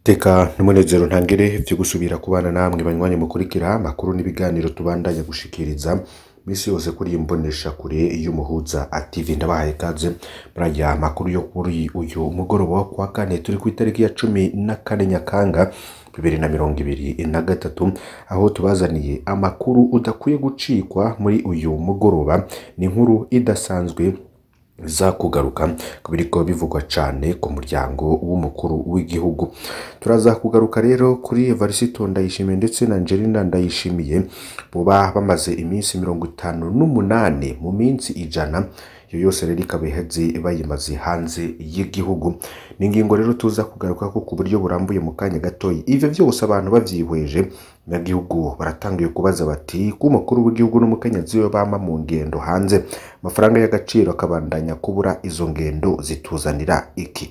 Teka n'umunezero ntangere vyo gusubira kubana namwe banywanyi mukurikira amakuru n'ibiganiro tubandanya gushikiriza misi yose kuri iyi mbonesha kure y'umuhuza active ndabahaye kaze muri aya makuru yo kuri uyu mugoroba wo kwa kane turi ku itariki ya cumi na kane nyakanga bibiri na mirongo ibiri na gatatu aho tubazaniye amakuru udakwiye gucikwa muri uyu mugoroba ni inkuru idasanzwe za kugaruka ku biriko bivugwa cane ku muryango w'umukuru w'igihugu turaza kugaruka rero kuri Evariste Ndayishimiye ndetse na Angelina Ndayishimiye boba bamaze iminsi mirongo itanu n'umunani mu minsi ijana iyo yose rero ikaba iheze bayimaze hanze y'igihugu ni ingingo rero tuza kugaruka ko ku buryo burambuye mu kanya gatoyi ivyo vyose abantu bavyihweje abanyagihugu baratangiye kubaza bati ko umukuru w'igihugu n'umukenyezi we bama mu ngendo hanze amafaranga y'agaciro akabandanya kubura izo ngendo zituzanira iki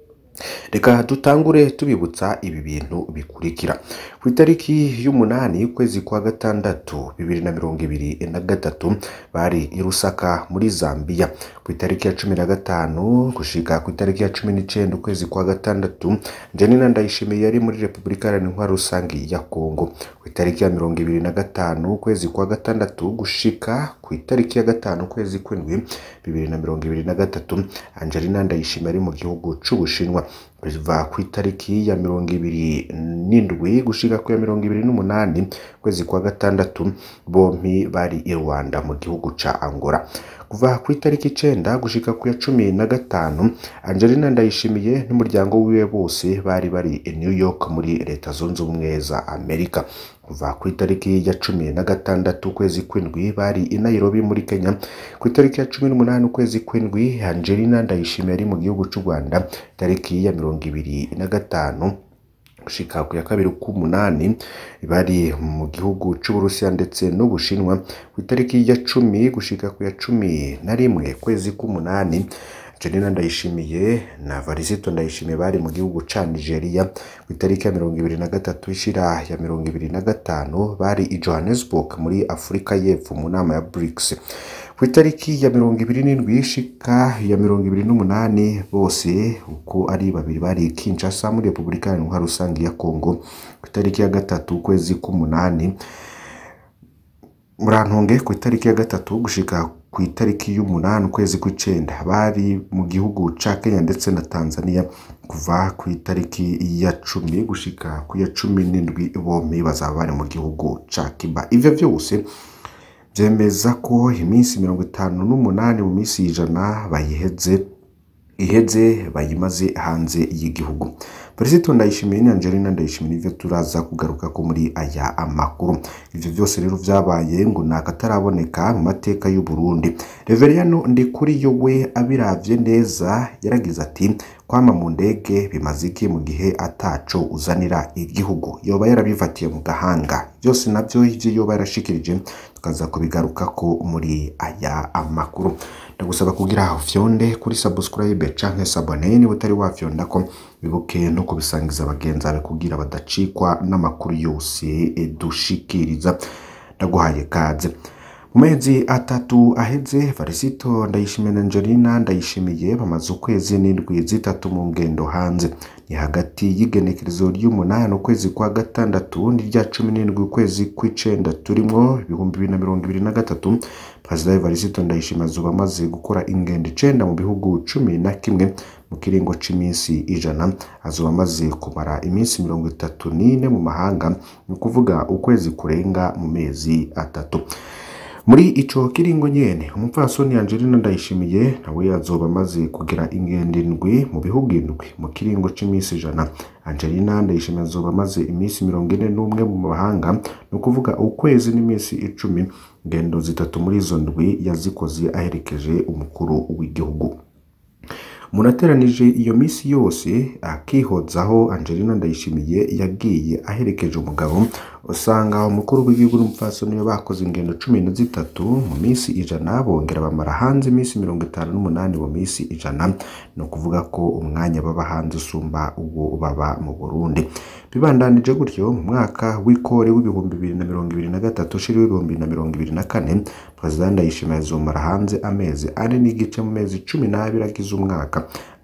reka dutangure tubibutsa ibi bintu bikurikira ku itariki y'umunani y'ukwezi kwa gatandatu bibiri na mirongo ibiri na gatatu bari i Lusaka muri Zambia ku itariki ya cumi na gatanu gushika ku itariki ya cumi n'icenda ukwezi kwa gatandatu Janina Ndayishimiye yari muri Repubulika Iharanira Intwaro Rusangi ya Kongo ku itariki ya mirongo ibiri na gatanu ukwezi kwa gatandatu gushika ku itariki ya gatanu ukwezi kw'indwi bibiri na mirongo ibiri na gatatu Angelina Ndayishimiye ari mu gihugu c'Ubushinwa kuva ku itariki ya mirongo ibiri n'indwi gushika ku ya mirongo ibiri n'umunani ukwezi kwa gatandatu bompi bari i Rwanda mu gihugu ca Angola kuva ku itariki icenda gushika ku ya cumi na gatanu Angelina Ndayishimiye n'umuryango wiwe bose bari bari i New York muri leta zunze ubumwe za Amerika kuva ku itariki ya cumi na gatandatu ukwezi kw'indwi bari i Nairobi muri Kenya ku itariki ya cumi n'umunani ukwezi kw'indwi Angelina Ndayishimiye ari mu gihugu c'u Rwanda itariki ya mirongo ibiri na gatanu gushika ku ya kabiri k'umunani bari mu gihugu c'Uburusiya ndetse n'Ubushinwa ku itariki ya cumi gushika ku ya cumi na rimwe kwezi k'umunani Janina Ndayishimiye na Varisito Ndayishimiye bari mu gihugu ca Nigeria ku itariki ya mirongo ibiri na gatatu ishira ya mirongo ibiri na gatanu bari i Johannesburg muri Afurika y'Epfo mu nama ya BRICS ku itariki ya mirongo ibiri n'indwi ishika ya mirongo ibiri n'umunani bose uko ari babiri bari i Kinshasa muri Repubulika Iharanira Intwaro Rusangi ya Kongo ku itariki ya gatatu ukwezi k'umunani murantunge ku itariki ya gatatu gushika ku itariki y'umunani ukwezi kw'icenda bari mu gihugu ca Kenya ndetse na Tanzania kuva ku itariki ya cumi gushika ku ya cumi n'indwi bompi bazaba bari mu gihugu ca Cuba ivyo vyose vyemeza ko iminsi mirongo itanu n'umunani mu minsi ijana bayiheze iheze bayimaze hanze y'igihugu Perezida Ndayishimiye ni Angelina Ndayishimiye nivyo turaza kugaruka ko muri aya amakuru ivyo vyose rero vyabaye ngo nakataraboneka mu mateka y'u Burundi Reveriyano Ndikuriyo we abiravye neza yaragize ati kwama mu ndege bimaze iki mu gihe ataco uzanira igihugu yoba yarabifatiye mu gahanga byose navyo ivyo yoba yarashikirije tukaza kubigarukako muri aya amakuru ndagusaba kugira aho fyonde kuri subscribe canke sabone niba utari wafyonda ko bibuke no kubisangiza abagenzi bawe kugira badacikwa n'amakuru yose dushikiriza ndaguhaye kaze mu mezi atatu aheze Varisito Ndayishimiye na Angelina Ndayishimiye bamaze ukwezi n'indwi zitatu mu ngendo hanze ni hagati y'igenekerezo ry'umunani ukwezi kwa gatandatu n'irya cumi n'indwi ukwezi kw'icenda turimwo ibihumbi bibiri na mirongo ibiri na gatatu Perezida Evariste Ndayishimiye azoba amaze gukora ingendo icenda mu bihugu cumi na kimwe mu kiringo c'iminsi ijana azoba amaze kumara iminsi mirongo itatu n'ine mu mahanga ni ukuvuga ukwezi kurenga mu mezi atatu muri ico kiringo nyene umupfasoni Angelina Ndayishimiye nawe azoba amaze kugira ingendo indwi mu bihugu indwi mu kiringo c'imisi ijana Angelina Ndayishimiye azoba amaze iminsi mirongo ine n'umwe mu mahanga ni ukuvuga ukwezi n'iminsi icumi ingendo zitatu muri izo ndwi yazikoze aherekeje umukuru w'igihugu umuntu ateranije iyo minsi yose akihozaho Angelina Ndayishimiye yagiye aherekeje umugabo usanga umukuru w'igihugu n'umupfasoni we bakoze ingendo cumi na zitatu mu minsi ijana bongera bamara hanze iminsi mirongo itanu n'umunani mu minsi ijana ni ukuvuga ko umwanya baba hanze usumba uwo baba mu Burundi bibandanije gutyo mu mwaka w'ikore w'ibihumbi bibiri na mirongo ibiri na gatatu ushiri w'ibihumbi bibiri na mirongo ibiri na kane perezida Ndayishimiye azomara hanze amezi ane n'igice mu mezi cumi n'abiri agize umwaka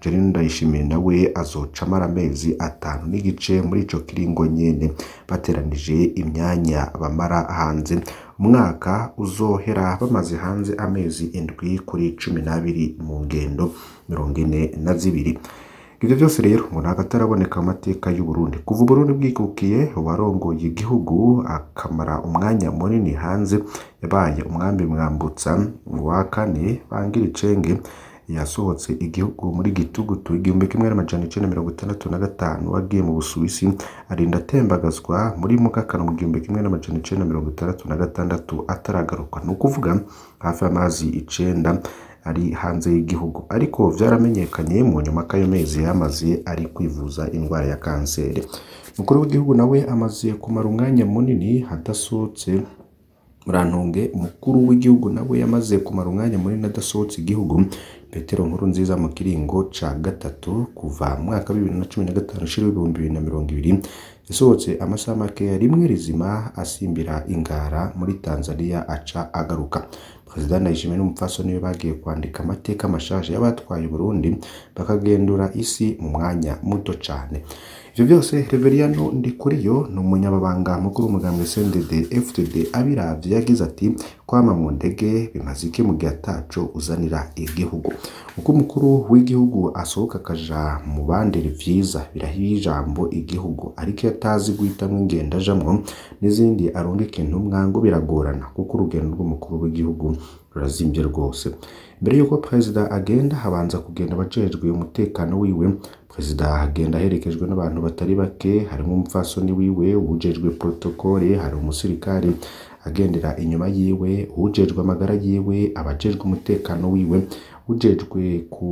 Janine Ndayishimiye nawe azoca amara amezi atanu n'igice muri ico kiringo nyene bateranije imyanya bamara hanze umwaka uzohera bamaze hanze amezi indwi kuri cumi n'abiri mu ngendo mirongo ine na zibiri ivyo vyose rero ngo ntabwo ataraboneka mu mateka y'u Burundi kuva Uburundi bwikukiye uwarongoye igihugu akamara umwanya munini hanze yabaye umwambi mwambutsa wa kane bangira icenge yasohotse igihugu muri gitugutu igihumbi kimwe n'amajana icenda mirongo itandatu na gatanu wagiye mu Busuwisi arinda atembagazwa muri Mukakaro mu gihumbi kimwe n'amajana icenda mirongo itandatu na gatandatu ataragaruka ni ukuvuga hafi y'amazi icenda ari hanze y'igihugu ariko vyaramenyekanye mu nyuma k'ayo mezi yamaze ari kwivuza indwara ya kanseri umukuru w'igihugu nawe amaze kumara umwanya munini adasohotse murantunge umukuru w'igihugu nawe yamaze kumara umwanya munini adasohotse igihugu petero nkuru nziza mu kiringo ca gatatu kuva mu mwaka wa bibiri na cumi na gatanu ushira w'ibihumbi bibiri na mirongo ibiri yasohotse amasaha makeya rimwe rizima asimbira ingara muri tanzania aca agaruka perezida ndayishimiye n'umupfasoni we bagiye kwandika amateka mashasha y'abatwaye uburundi bakagendura isi mu mwanya muto cane ivyo byose reveriyano ndikuriyo ni umunyababanga mukuru w'umugambwe cndd fdd abiravye yagize ati kwama mu ndege bimaze iki mu gihe ataco uzanira igihugu uko umukuru w'igihugu asohoka akaja mu bandera vyiza birahiye ijambo igihugu ariko iyo atazi guhitamwo ingendo ajamwo n'izindi arungika intumwa ngo biragorana kuko urugendo rw'umukuru w'igihugu rurazimvye rwose mbere y'uko perezida agenda habanza kugenda abajejwe umutekano wiwe perezida agenda aherekejwe n'abantu batari bake harimo umupfasoni wiwe uwujejwe protokole hari umusirikare agendera inyuma yiwe uwujejwe amagara yiwe abajejwe umutekano wiwe ujejwe ku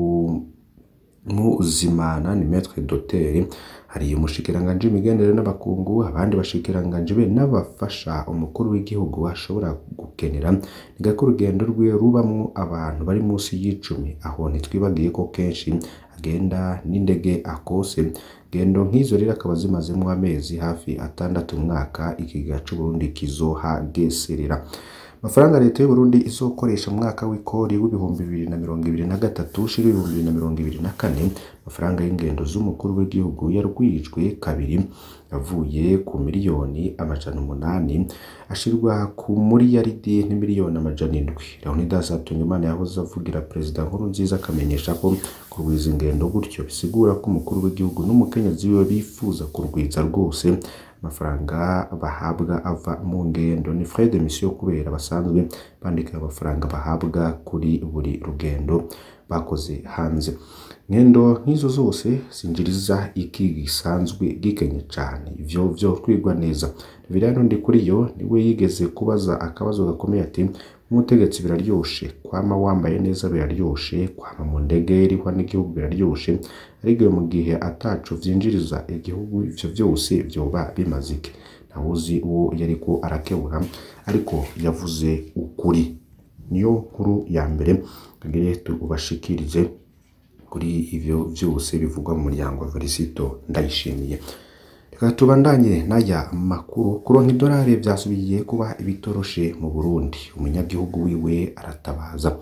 muzimana ni metre doteri hari umushikiranganji w'imigenderanire n'abakungu abandi bashikiranganji be n'abafasha umukuru w'igihugu ashobora gukenera ni gako urugendo rwiwe rubamwo abantu bari munsi y'icumi aho ntitwibagiye ko kenshi agenda n'indege akose gendo nk'izo rero akaba zimazemo amezi hafi atandatu umwaka ikigega c'uburundi kizohageserera amafaranga leta y'uburundi izokoresha mu mwaka w'ikori w'ibihumbi bibiri na mirongo ibiri na gatatu ushira ibihumbi bibiri na mirongo ibiri na kane amafaranga y'ingendo z'umukuru w'igihugu yarwijwe kabiri avuye ku miliyoni amajana umunani ashirwa ku miliyaridi n'imiliyoni amajana indwi leonidas hatungimana yahoze avugira perezida nkuru nziza akamenyesha ko kurwiza ingendo gutyo bisigura ko umukuru w'igihugu n'umukenyezi wiwe bifuza kurwiza rwose amafaranga bahabwa ava mu ngendo ni frais de mission kubera basanzwe bandika amafaranga bahabwa kuri buri rugendo bakoze hanze ngendo nk'izo zose zinjiriza iki gisanzwe gikenye cyane ivyo vyo twigwa neza Reveriyano Ndikuriyo niwe yigeze kubaza akabazo gakomeye ati umutegetsi biraryoshe kwama wambaye neza biraryoshe kwama mu ndege irihwa n'igihugu biraryoshe ariko mu gihe ataco vyinjiriza igihugu ivyo vyose vyoba bimaze iki ntawuzi uwo yariko arakebura ariko yavuze ukuri niyo nkuru ya mbere tugire tubashikirize kuri ivyo vyose bivugwa mu muryango wa Felicito ndayishimiye reka tubandanye n'aya makuru kuronka idolari vyasubiye kuba ibitoroshe mu Burundi umunyagihugu wiwe aratabaza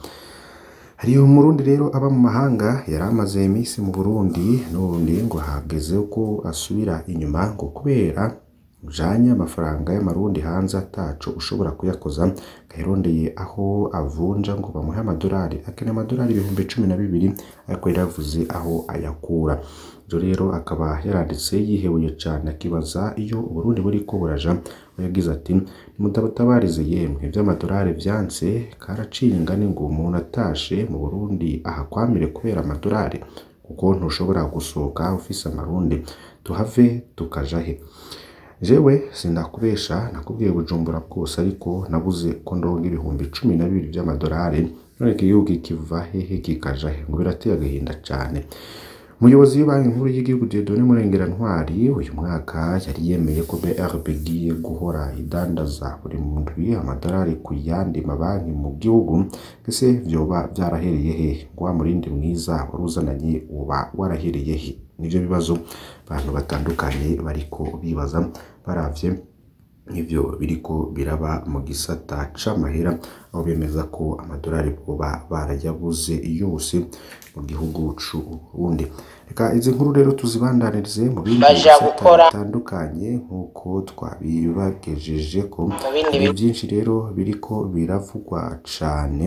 hari umurundi rero aba mu mahanga yari amaze iminsi mu Burundi n'ubundi ngo hageze ko asubira inyuma ngo kubera ujanye amafaranga y'amarundi hanze ataco ushobora kuyakoza gahirondeye aho avunja ngo bamuhe amadolari akeneye amadolari ibihumbi cumi na bibiri ariko yari yavuze aho ayakura ivyo rero akaba yaranditse yihebuye cane akibaza iyo uburundi buriko buraja aho yagize ati nimutabatabarize yemwe vy'amadolari vyanse karaciye ingani ngo umuntu atashe mu burundi ahakwamire kubera amadolari kuko ntushobora gusohoka ufise amarundi tuhave tukaja he jewe sindakubesha nakubwiye bujumbura bwose ariko nabuze ko ndonga ibihumbi cumi na bibiri vy'amadolari none igihugu kiva hehe kikaja he ngo birateye agahinda cane umuyobozi w'ibanki nkuru y'igihugu Dieudonné Murengera Ntwari uyu mwaka yari yemeye ko BRB igiye guhora idandaza buri ndwi amadolari ku yandi mabanki mu gihugu ese vyoba vyarahereye he ngo wa murindi mwiza wari uzananye uba warahereye he nivyo bibazo abantu batandukanye bariko bibaza baravye nk'ivyo biriko biraba mu gisata c'amahera aho bemeza ko amadolari boba barayabuze yose mu gihugu c'u Burundi reka izi nkuru rero tuzibandanirize mu bindi Baja bisata gukora. bitandukanye nk'uko twabibagejeje ko bindi hari byinshi rero biriko biravugwa cane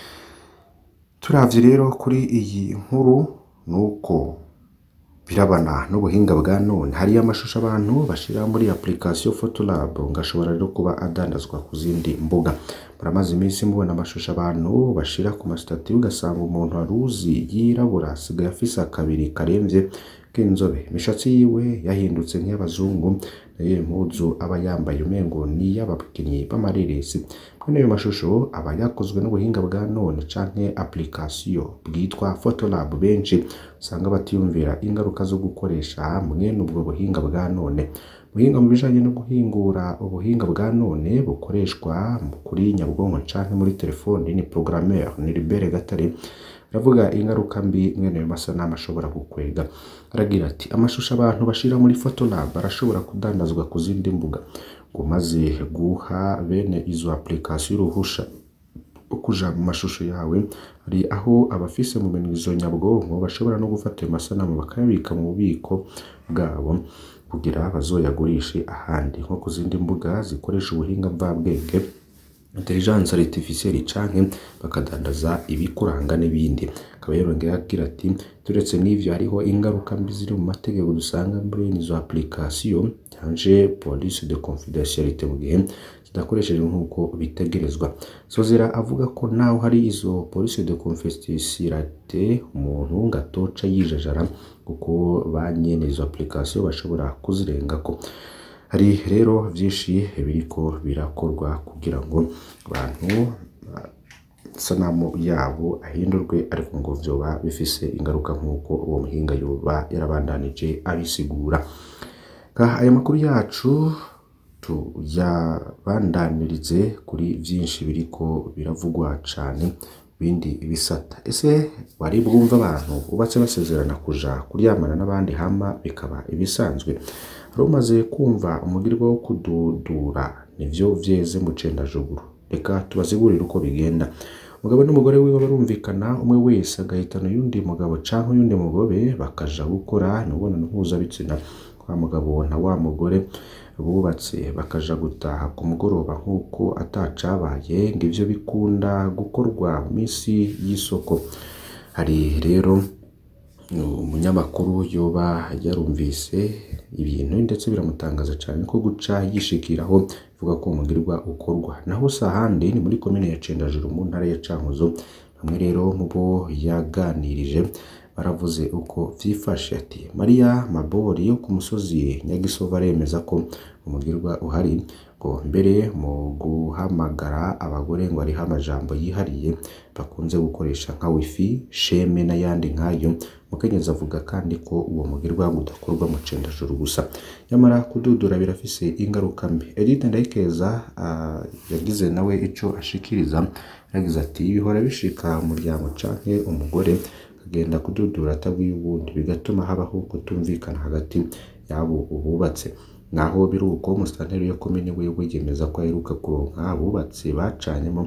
turavye rero kuri iyi nkuru nuko birabana n'ubuhinga bwa none hariyo amashusho abantu bashira muri application Photolab ngashobora rero kuba adandazwa ku zindi mbuga muramaze iminsi mubona amashusho abantu bashira ku masitati ugasanga umuntu aruzi yirabura asigaye afise akabiri karemvye k'inzobe imishatsi yiwe yahindutse nk'iy'abazungu nayo impuzu aba yambaye umengo ni iy'abakinnyi b'amareresi mwene ayo mashusho aba yakozwe n'ubuhinga bwa none canke application bwitwa Photolab benshi usanga batiyumvira ingaruka zo gukoresha mwene ubwo buhinga bwa none ubuhinga mu bijanye no guhingura ubuhinga bwa none bukoreshwa kuri nyabwonko canke muri telefoni ni programmeur ni Libere Gatare aravuga ingaruka mbi mwene ayo masanamu ashobora gukwega aragira ati amashusho abantu bashira muri Photolab arashobora kudandazwa ku zindi mbuga ngo maze guha bene izo application uruhusha ukuja mu mashusho yawe hari aho abafise mu minwe izo nyabwonko bashobora no gufata ayo masanamu bakayabika mu bubiko bwabo kugira bazoyagurishe ahandi nko ku zindi mbuga zikoresha ubuhinga mvabwenge intelligence artificielle canke bakadandaza ibikuranga n'ibindi akaba yarongera agira ati turetse n'ivyo hariho ingaruka mbi ziri mu mategeko dusanga muri izo application cyanje police de confidentialité mu gihe zidakoreshejwe nk'uko bitegerezwa sozera avuga ko naho hari izo police de confidentialité umuntu ngatoca yijajara kuko ba nyene izo application bashobora kuzirengako hari rero byinshi biriko birakorwa kugira ngo abantu sanamu yabo ahindurwe ariko ngo vyoba bifise ingaruka nk'uko uwo muhinga yoba yarabandanije abisigura aya makuru yacu tuyabandanirize kuri byinshi biriko biravugwa cane bindi bisata ese wari bwumva abantu ubatse basezerana kuja kuryamana n'abandi hama bikaba ibisanzwe hari umaze kumva umugirwa wo kududura nivyo vyeze mu cendajuguru reka tubazigurire uko bigenda umugabo n'umugore wiwe barumvikana umwe wese agahitana uyundi mugabo canke uyundi mugore bakaja gukora imibonano mpuzabitsina wa mugabo na wa mugore bubatse bakaja gutaha ku mugoroba nk'uko atacabaye ngo ivyo bikunda gukorwa mu minsi y'isoko hari rero umunyamakuru yoba yarumvise ibintu ndetse biramutangaza cyane ko guca yishikiraho ivuga ko umugirwa ukorwa naho si ahandi ni muri komine ya Cendajuru mu ntara ya Cankuzo bamwe rero mu bo yaganirije baravuze uko vyifashe ati Maria Mabori yo ku musozi Nyagisovu aremeza ko umugirwa uhari ngo mbere mu guhamagara abagore ngo hariho amajambo yihariye bakunze gukoresha nka wifi sheme n'ayandi nk'ayo mukenyezi avuga kandi ko uwo mugirwa udakorwa mu cendajuru gusa nyamara kududura birafise ingaruka mbi Edith Ndayikeza uh, yagize nawe ico ashikiriza yagize ati bihora bishika umuryango canke umugore akagenda kududura atabwiye ubundi bigatuma habaho kutumvikana hagati y'abo bubatse naho biri uko umusitanteri yo komine wiwe yemeza ko aheruka kuronka abubatsi bacanyemo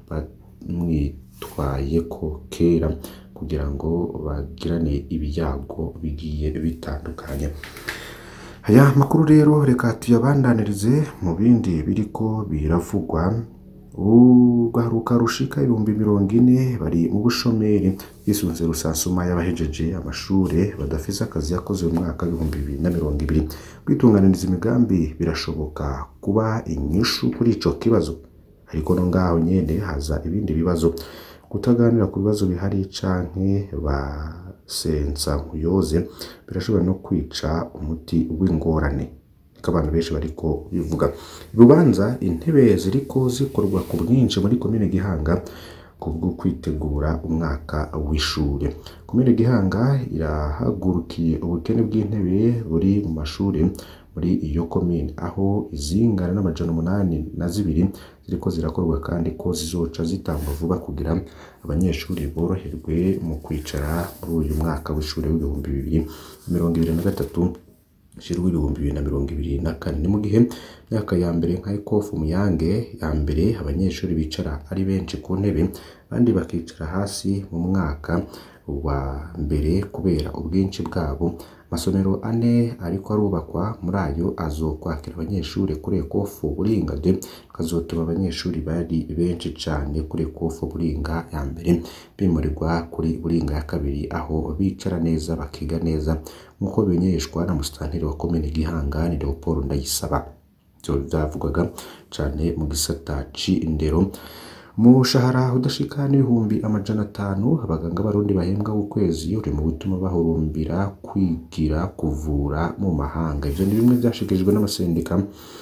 bamwitwaye ko kera kugira ngo bagirane ibyago bigiye bitandukanye aya makuru rero reka tuyabandanirize mu bindi biriko biravugwa ugaruka rushika ibihumbi mirongo ine bari mu bushomeri bisunze rusansuma y'abahejeje amashure badafise akazi yakoze mu mwaka w'ibihumbi bibiri na mirongo ibiri kwitunganiriza imigambi birashoboka kuba inyishu kuri ico kibazo ariko no ngaho nyene haza ibindi bibazo kutaganira ku bibazo bihari canke basensa nkuyoze birashobora no kwica umuti w'ingorane ko abantu benshi bariko bivuga urubanza intebe ziriko zikorwa ku bwinshi muri komine Gihanga kubwo kwitegura umwaka w'ishure komine Gihanga irahagurukiye ubukene bw'intebe buri mu mashure muri iyo komine aho izingana n'amajana umunani na zibiri ziriko zirakorwa kandi ko zizoca zitangwa vuba kugira abanyeshuri boroherwe mu kwicara muri uyu mwaka w'ishure w'ibihumbi bibiri mirongo ibiri na gatatu shirwa ibihumbi bibiri na mirongo ibiri na kane ni mu gihe myaka ya mbere nka ekofu muyange ya mbere abanyeshuri bicara ari benshi ku ntebe abandi bakicara hasi mu mwaka wa mbere kubera ubwinshi bwabo amasomero ane ariko arubakwa muri ayo azokwakira abanyeshuri kuri ekofu buringa de kazotuma abanyeshuri bari benshi cane kuri ekofu buringa ya mbere bimurirwa kuri buringa ya kabiri aho bicara neza bakiga neza nk'uko bimenyeshwa na musitanteri wa komine gihanga ni leopold ndayisaba ivyo vyavugwaga cane mu gisata c'indero umushahara udashika n'ibihumbi amajana atanu abaganga b'abarundi bahembwa ukwezi uri mu bituma bahurumbira kwigira kuvura mu mahanga ivyo ni bimwe vyashikirijwe n'amasendika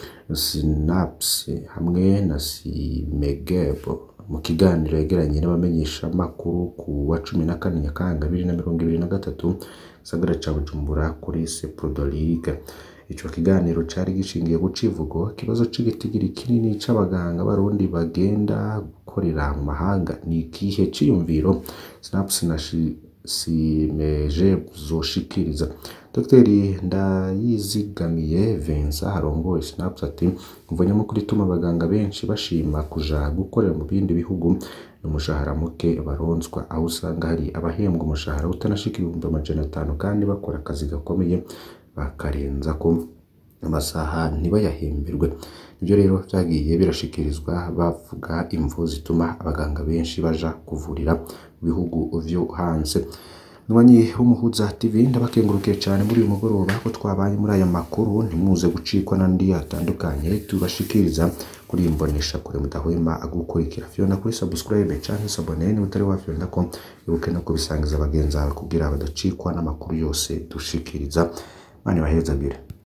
sinaps hamwe na simegebo mu kiganiro yagiranye n'abamenyeshamakuru ku wa cumi na kane nyakanga bibiri na mirongo ibiri na gatatu gisagara ca bujumbura kuri seprodoliga ico kiganiro cari gishingiye ku civugo ikibazo c'igitigiri kinini c'abaganga b'abarundi bagenda gukorera mu mahanga ni ikihe ciyumviro snaps na shi- simeje zoshikiriza dogiteri ndayizigamiye Vincent arongoye snaps ati umva nyamukuru ituma abaganga benshi bashima kuja gukorera mu bindi bihugu ni umushahara muke baronswa aho usanga hari abahembwa umushahara utanashika ibihumbi amajana atanu kandi bakora akazi gakomeye bakarenza ko amasaha ntibayahemberwe ibyo rero byagiye birashikirizwa bavuga imvu zituma abaganga benshi baja kuvurira mu bihugu vyo hanze Mwanyi w'umuhuza TV ndabakengurukiye cyane muri uyu mugoroba ko twabaye muri aya makuru ntimuze gucikwa n'andi atandukanye tubashikiriza kuri iyi mbonesha kure mudahwema gukurikira Fiona kuri subscribe canke sabone ni utari wafyonda ko ibuke no kubisangiza bagenzi bawe kugira badacikwa n'amakuru yose dushikiriza mani bahezagire